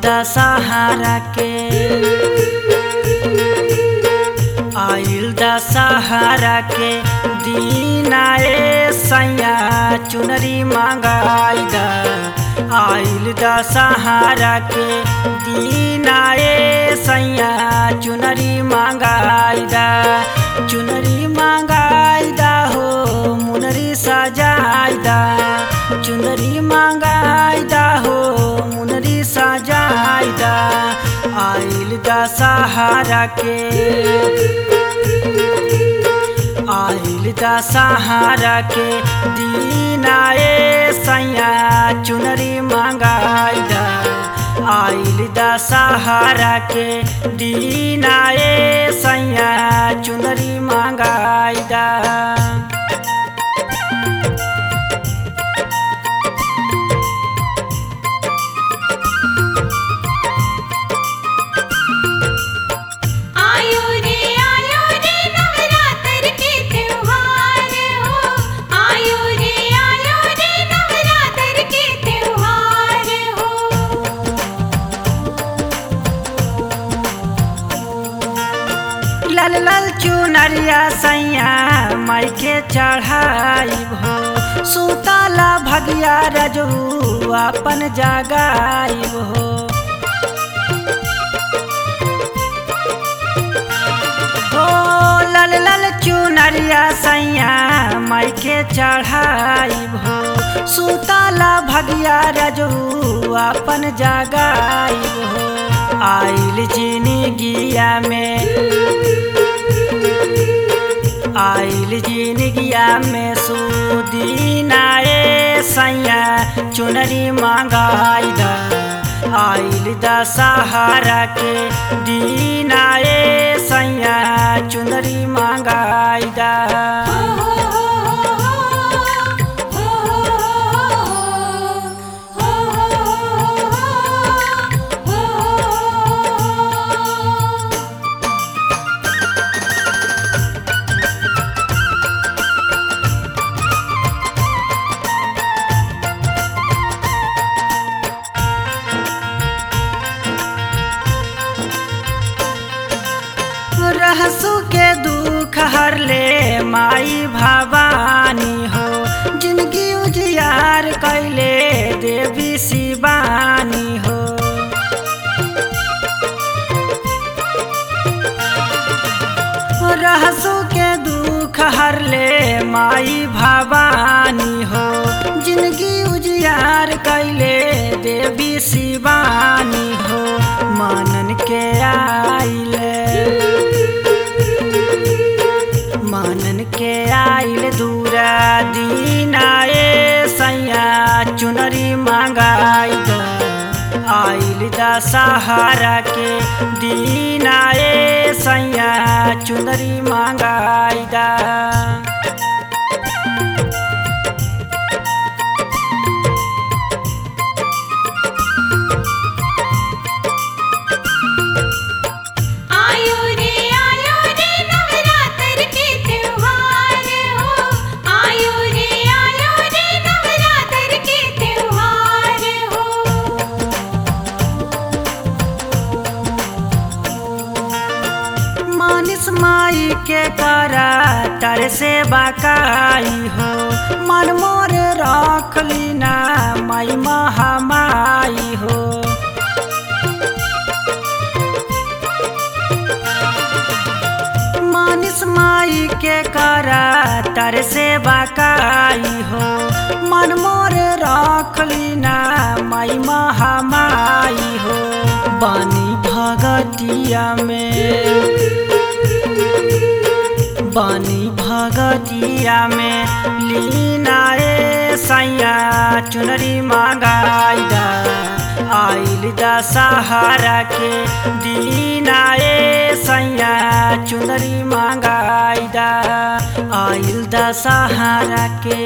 दशहरा के आइल दशहरा के दीनाए सैया चुनरी मंगाई द आइल दशहरा के दीनाए सैया चुनरी मंगाई द चुनरी मंगाई द हो मुनरी सजाई द चुनरी मंगाई द हो मुनरी सजाई द आइल दशहरा के आइल दशहरा के दीनाए सैया चुनरी मंगाई द आइल दशहरा के दीनाए सैया चुनरी मंगाई द आयो रे आयो रे नवरात्र के त्योहार हो आयो रे आयो रे नवरात्र के त्योहार हो लाल लाल चुनरिया सैया माई के चढ़ाई हो सुतला भगिया रजू अपन जगाई हो हो लाल लाल चुनरिया सैया माई के चढ़ाई हो सुतला भगिया रजू अपन जगाई हो आइल जिनगिया में आइल जिनगिया में सुदीनाए सैया चुनरी मंगाई द आइल दशहरा के दीनाए सैया चुनरी मंगाई द हो हो हो हो हो हो रहसु के दुख हर ले माई भवानी हो जिंदगी उजियार कैले देवी शिवानी हो रहसु के दुख हर ले माई भवानी हो जिंदगी उजियार कैले देवी शिवानी हो मानन के आइले मानन के आइल दूरा दीनाए सैया चुनरी मंगाई द आइल दशहरा के दीनाए सैया चुनरी मंगाई द आयो रे आयो रे नवरात्र के त्योहार हो आयो रे आयो रे नवरात्र के त्योहार हो मानिस माई के करा तर से बाकाई हो मन मोर रख लीना माई महामाई हो मानिस माई के करा तर से बाकाई हो मन मोर रख लीना माई महामाई हो बानी भगतिया में बानी भगतिया में लीनाए सैया चुनरी मंगाई द आइल दशहरा के दीनाए सैया चुनरी मंगाई द आइल दशहरा के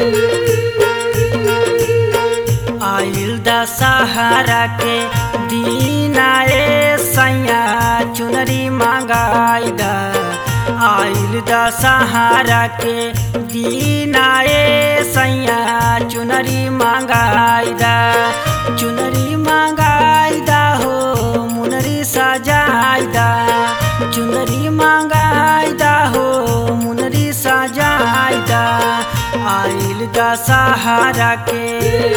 आइल दशहरा के दीनाए सैया चुनरी मंगाई द आइल दशहरा के दीनाए सैया चुनरी मंगाई द चुनरी मंगाई द सजाइदा चुनरी मांगाइदा हो मुनरी सजाइदा आइल दशहरा के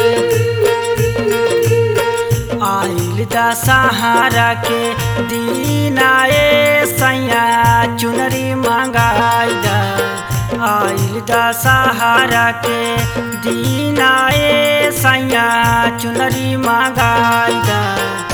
आइल दशहरा के दीनाए सैया चुनरी मांगाइदा आइल दशहरा के दीनाए सैया चुनरी मांगाइदा